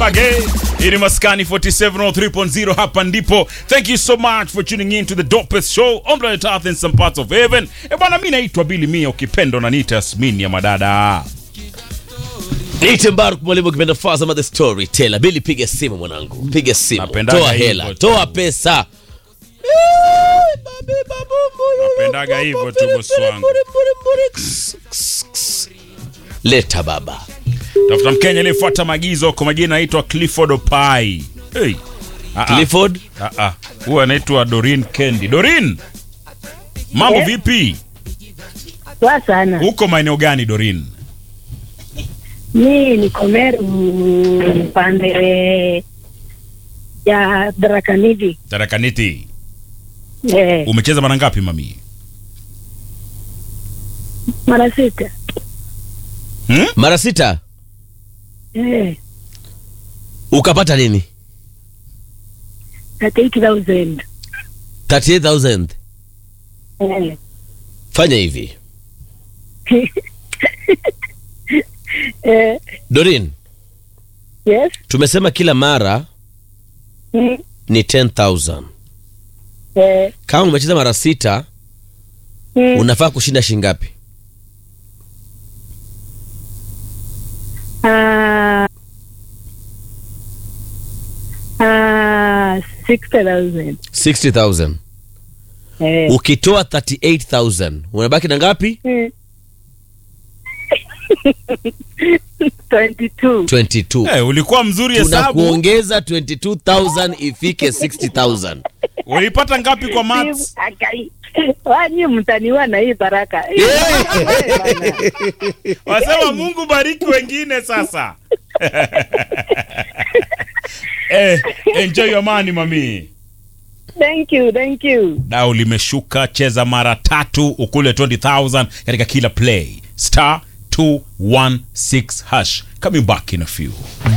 Again, hii ni Maskani 4703.0 hapa ndipo. Thank you so much for tuning in to the dopest show on planet Earth in some parts of heaven. E bwana, mimi naitwa Billy Mia, ukipenda unaniita Yasmin ya madada. Niite Mbaruk mwalimu ukipenda Fazama the storyteller. Bili piga simu mwanangu. Piga simu. Napendaga Toa hivyo hela, tu. toa pesa. Napendaga hivyo tu, bosi wangu. Leta baba. Tafuta Mkenya aliyefuata maagizo kwa majina anaitwa Clifford Opai. Hey. Ah, ah. Clifford, Ah, ah. Huyu anaitwa Dorin Kendi. Dorin, mambo Eh? vipi? Poa sana. Uko maeneo gani Dorin? Mi niko Meru pande ya Darakanidi. Tarakaniti. Eh, Umecheza mara ngapi mami? mara sita. Hmm? mara sita Eh, ukapata nini? 38,000. 38000. Eh. Fanya hivi. eh, Dorin, yes. tumesema kila mara Mm, ni 10000. eh, Kama umecheza mara sita, mm, unafaa kushinda shingapi? ah, ah, 60,000. 60000. Eh, Ukitoa 38000, unabaki na ngapi? mm. 22. 22. Eh, ulikuwa mzuri hesabu. tunakuongeza 22000 ifike 60000 Ulipata ngapi kwa maths? Akai. Wanyi mtaniwa na hii baraka. Hii baraka bana. Wasema Mungu bariki wengine sasa. eh, enjoy your money mami. Thank you, thank you. Dau limeshuka, cheza mara tatu ukule 20000 katika kila play. Star 216 hash. Coming back in a few.